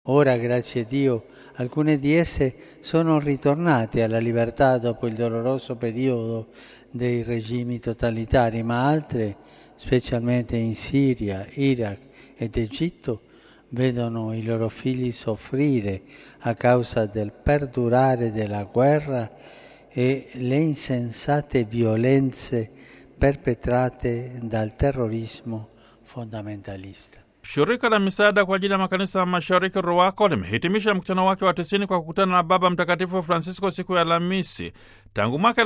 Ora, grazie a Dio, alcune di esse sono ritornate alla libertà dopo il doloroso periodo dei regimi totalitari, ma altre, specialmente in Siria, Iraq ed Egitto, vedono i loro figli soffrire a causa del perdurare della guerra e le insensate violenze perpetrate dal terrorismo fondamentalista. Shirika la misaada kwa ajili ya makanisa ya mashariki RUWAKO limehitimisha mkutano wake wa tisini kwa kukutana na Baba Mtakatifu Francisco siku ya Alhamisi. Tangu mwaka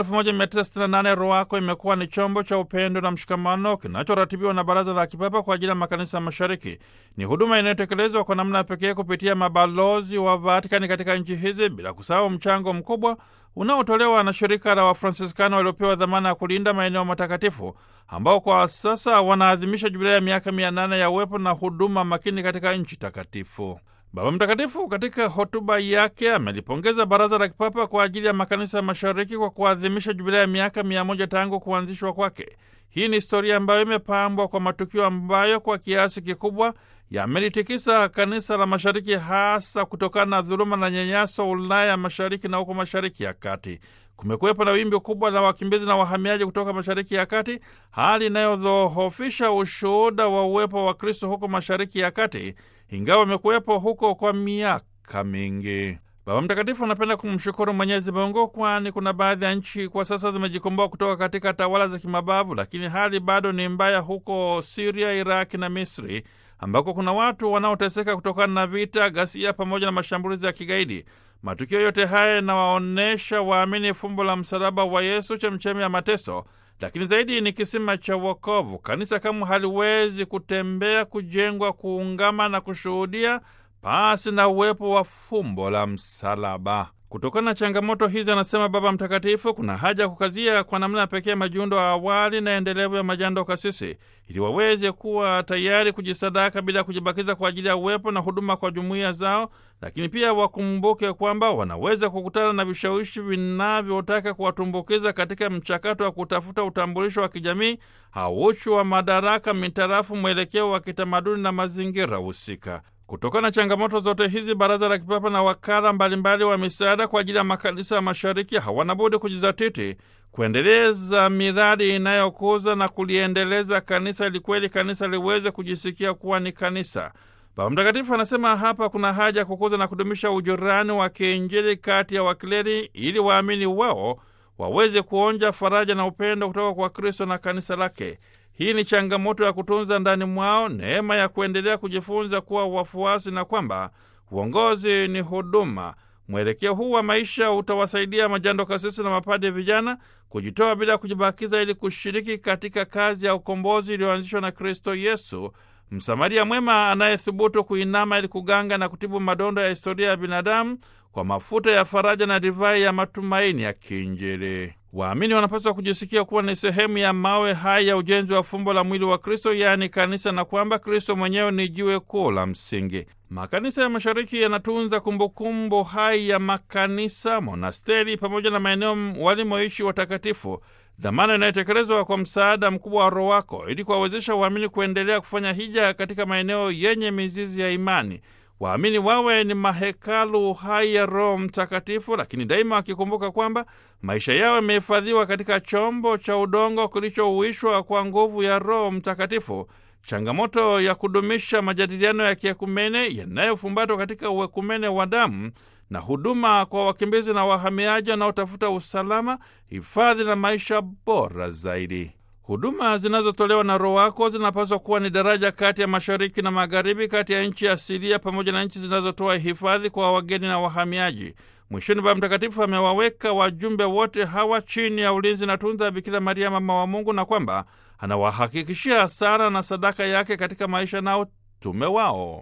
1968 RUWAKO imekuwa ni chombo cha upendo na mshikamano kinachoratibiwa na Baraza la Kipapa kwa ajili ya makanisa ya mashariki. Ni huduma inayotekelezwa kwa namna ya pekee kupitia mabalozi wa Vatikani katika nchi hizi, bila kusahau mchango mkubwa unaotolewa na shirika la Wafransiskano waliopewa dhamana ya kulinda maeneo matakatifu ambao kwa sasa wanaadhimisha jubilei ya miaka mia nane ya uwepo na huduma makini katika nchi takatifu. Baba Mtakatifu katika hotuba yake amelipongeza Baraza la Kipapa kwa ajili ya makanisa ya mashariki kwa kuadhimisha jubilei ya miaka mia moja tangu kuanzishwa kwake. Hii ni historia ambayo imepambwa kwa matukio ambayo kwa kiasi kikubwa yamelitikisa kanisa la mashariki, hasa kutokana na dhuluma na nyanyaso Ulaya ya mashariki na huko mashariki ya kati. Kumekuwepo na wimbi kubwa la wakimbizi na wahamiaji kutoka mashariki ya kati, hali inayodhoofisha ushuhuda wa uwepo wa Kristo huko mashariki ya kati, ingawa amekuwepo huko kwa miaka mingi. Baba Mtakatifu anapenda kumshukuru Mwenyezi Mungu, kwani kuna baadhi ya nchi kwa sasa zimejikomboa kutoka katika tawala za kimabavu, lakini hali bado ni mbaya huko Siria, Iraki na Misri ambako kuna watu wanaoteseka kutokana na vita, ghasia pamoja na mashambulizi ya kigaidi. Matukio yote haya yanawaonyesha waamini fumbo la msalaba wa Yesu, chemchemi ya mateso, lakini zaidi ni kisima cha wokovu. Kanisa kamwe haliwezi kutembea, kujengwa, kuungama na kushuhudia pasi na uwepo wa fumbo la msalaba. Kutokana na changamoto hizi, anasema Baba Mtakatifu, kuna haja ya kukazia kwa namna pekee majiundo ya awali na endelevu ya majando kasisi, ili waweze kuwa tayari kujisadaka bila ya kujibakiza kwa ajili ya uwepo na huduma kwa jumuiya zao, lakini pia wakumbuke kwamba wanaweza kukutana na vishawishi vinavyotaka kuwatumbukiza katika mchakato wa kutafuta utambulisho wa kijamii au uchu wa madaraka mitarafu mwelekeo wa kitamaduni na mazingira husika. Kutokana na changamoto zote hizi, Baraza la Kipapa na wakala mbalimbali wa misaada kwa ajili ya makanisa ya mashariki hawana budi kujizatiti kuendeleza miradi inayokuza na kuliendeleza kanisa ili kweli kanisa liweze kujisikia kuwa ni kanisa. Baba Mtakatifu anasema hapa kuna haja ya kukuza na kudumisha ujirani wa kiinjili kati ya wakleri ili waamini wao waweze kuonja faraja na upendo kutoka kwa Kristo na kanisa lake. Hii ni changamoto ya kutunza ndani mwao neema ya kuendelea kujifunza kuwa wafuasi na kwamba uongozi ni huduma. Mwelekeo huu wa maisha utawasaidia majando kasisi na mapade vijana kujitoa bila kujibakiza ili kushiriki katika kazi ya ukombozi iliyoanzishwa na Kristo Yesu, Msamaria mwema anayethubutu kuinama ili kuganga na kutibu madondo ya historia ya binadamu kwa mafuta ya faraja na divai ya matumaini ya kiinjili. Waamini wanapaswa kujisikia kuwa ni sehemu ya mawe hai ya ujenzi wa fumbo la mwili wa Kristo, yaani kanisa, na kwamba Kristo mwenyewe ni jiwe kuu la msingi. Makanisa ya mashariki yanatunza kumbukumbu hai ya makanisa, monasteri pamoja na maeneo walimoishi watakatifu, dhamana inayotekelezwa kwa msaada mkubwa wa Roho wako ili kuwawezesha waamini kuendelea kufanya hija katika maeneo yenye mizizi ya imani. Waamini wawe ni mahekalu hai ya Roho Mtakatifu, lakini daima wakikumbuka kwamba maisha yao yamehifadhiwa katika chombo cha udongo kilichouishwa kwa nguvu ya Roho Mtakatifu. Changamoto ya kudumisha majadiliano ya kiekumene yanayofumbatwa katika uekumene wa damu na huduma kwa wakimbizi na wahamiaji wanaotafuta usalama, hifadhi na maisha bora zaidi. Huduma zinazotolewa na Roho wako zinapaswa kuwa ni daraja kati ya mashariki na magharibi, kati ya nchi asilia pamoja na nchi zinazotoa hifadhi kwa wageni na wahamiaji. Mwishoni, Baba Mtakatifu amewaweka wajumbe wote hawa chini ya ulinzi na tunza Bikira Maria, mama wa Mungu, na kwamba anawahakikishia sala na sadaka yake katika maisha na utume wao.